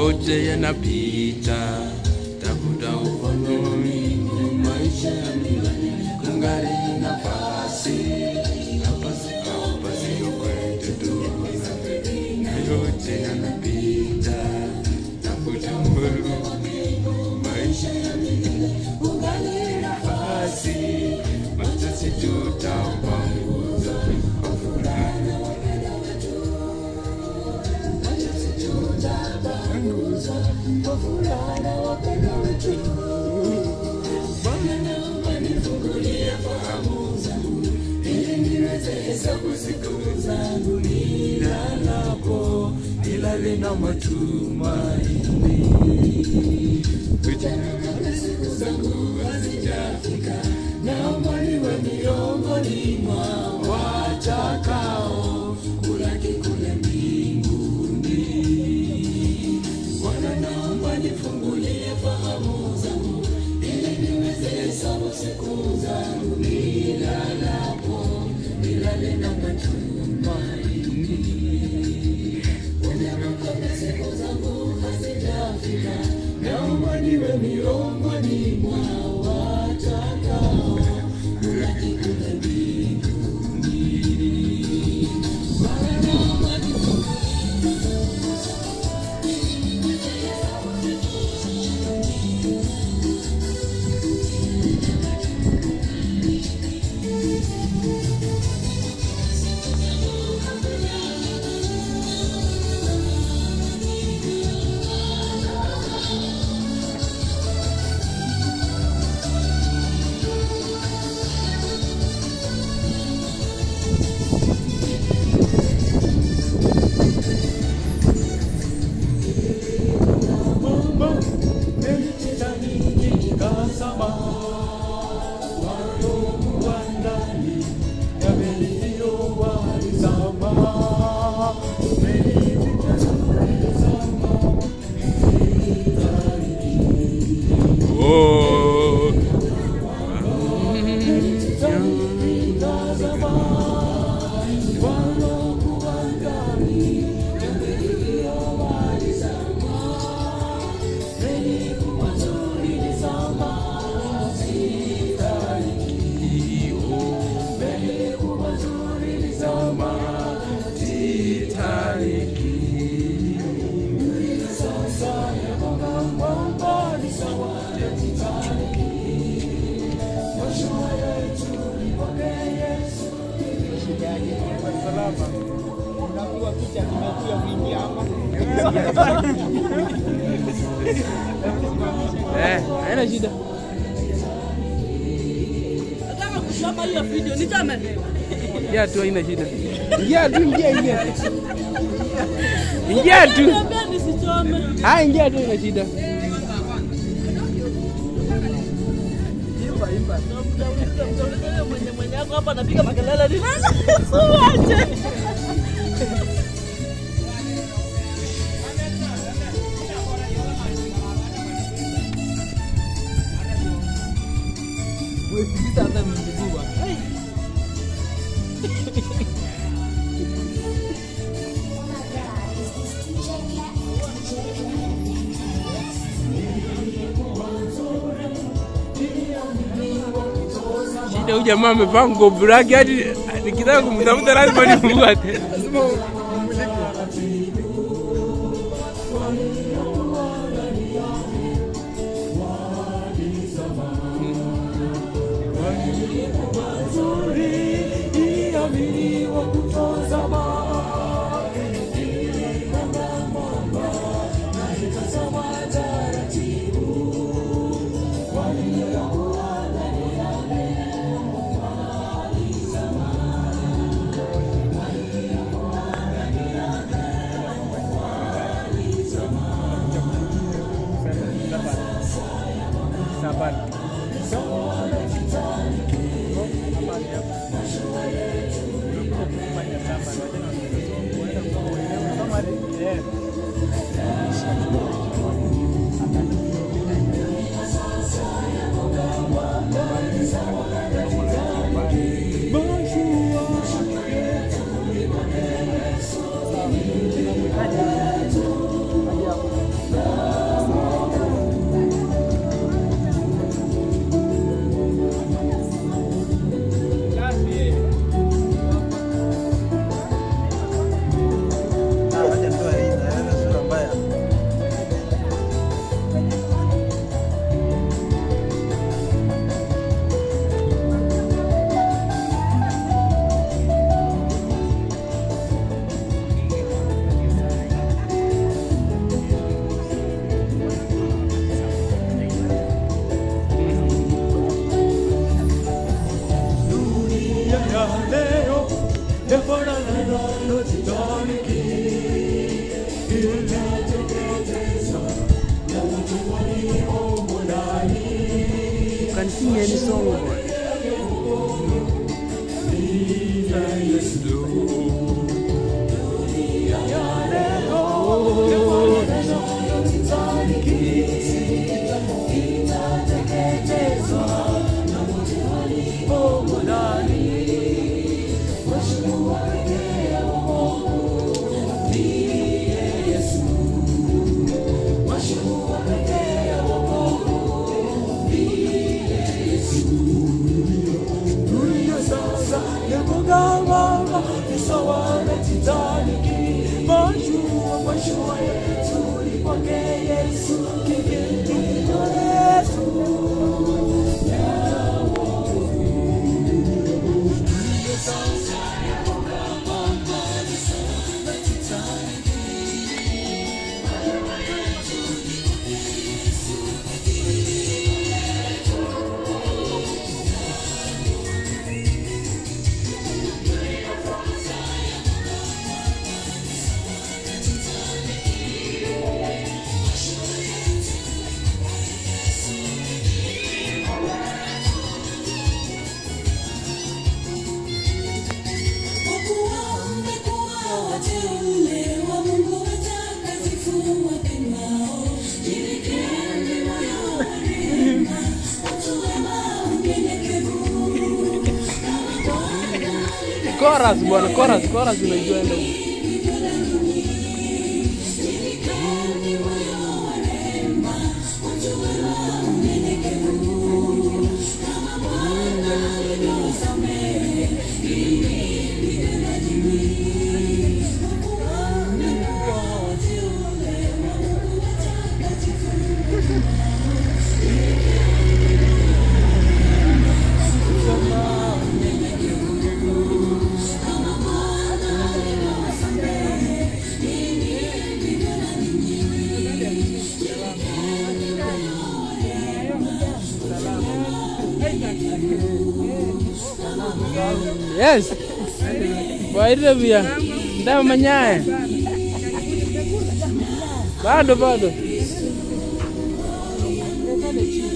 yote yanapita, tafuta ufanoni maisha ya milele, kungali nafasi hapa, hapa sio kwetu tu, na yote yanapita, tafuta ufanoni maisha ya milele, kungali nafasi, machozi tutapanguza kwa furaha. Nilalapo nilale na matumaini, Ujana siku zangu hazijafika, naomba niwe miongoni mwa watakao kulaki kule mbinguni. Bwana, naomba nifungulie fahamu zangu ili niweze hesabu siku zangu nilalapo, nilale na matumaini. Bwana, kama siku zangu hazijafika, naomba niwe miongoni mwa watakao kulaki kule mbinguni. Bwana, naomba Oh. Unapigwa picha nimekuja kuingia hapa. Eh, haina shida. Nataka kusoma hiyo video, nichame. Ingia tu, haina shida. Ingia tu, ingia, ingia. Ingia tu. Niambia nisichome. Ah, ingia tu, haina shida. Utauliza, utauliza yule mwenye mwenye yako hapa anapiga makelele ni nani? Uache. Wewe hata mjibua. Shida huyu jamaa amevaa nguo black hadi nikitaka kumtafuta lazima nimfuate. Sabari. sing any song bwana. Chorus bwana, chorus, chorus unajua ndio. Yes. Waite pia. Ndio manyaye. Bado bado.